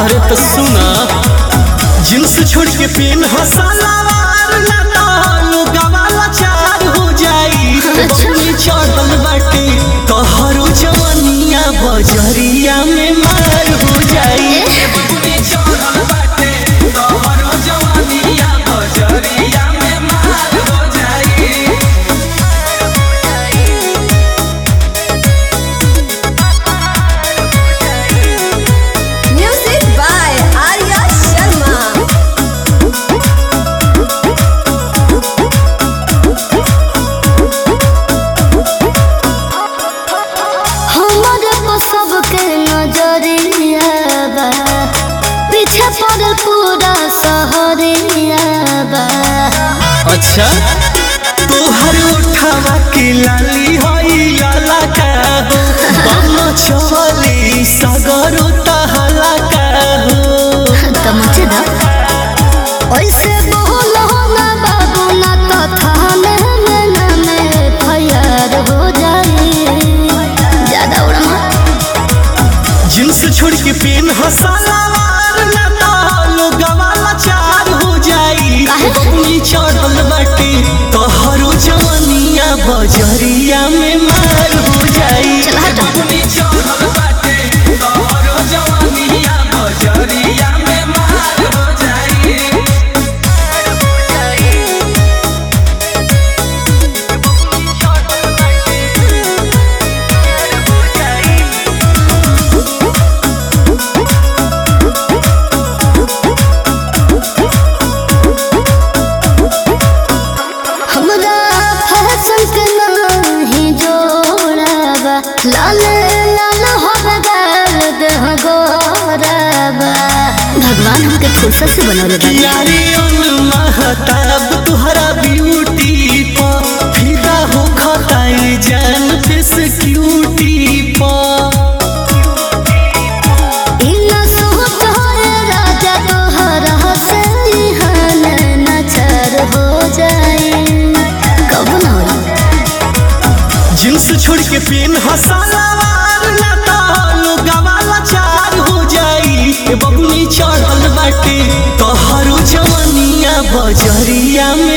अरे तो सुना जींस छोड़ के पेन हसलावार ना तो गवाला चार हो जाई बबुनी चढ़ल बाटे तोहरो जवनिया बजरिया में मार हो जाई बबुनी चढ़ल बाटे तोहरो जवनिया बजरिया में मार हो जाई Music by Arya Sharma. हमारे को सबके नजरिया बा पीछे पड़ल पूरा शहरिया बा अच्छा तोहर उठावा के लाली होई लाला का हो बम चली सगरो तहला का हो तमचे दा ऐसे बोलो ना बाबू ना तो थाने में ना में फयर हो जाए ज्यादा उड़ा मत जींस छोड़ के पेन हसलावार ना तो गवाला चार हो जाई काहे? बबुनी चढ़ल बाटे तोहरो जवनिया बजरिया में मार हो जाई चल हट। बबुनी चढ़ल बाटे तोहरो जवनिया बजरिया में मार हो जाई हमरा फैशन के नहीं जोड़ाबा लाल लाल होबे गर्द हो गोराबा भगवान हमके फुर्सत से बनौले बानी यारी उन महताब तुहरा ब्यूटी पा फिदा हो खताई जान दिस क्यूटी पा इना सोच होए राजा तोहरा से इहान नचर हो जाए कब ना होई जींस छोड़ के पेन हसलावार ना तो गवाला चार हो जाई ए बबुनी चढ़ल बाटे तोहरो जवनिया बजरिया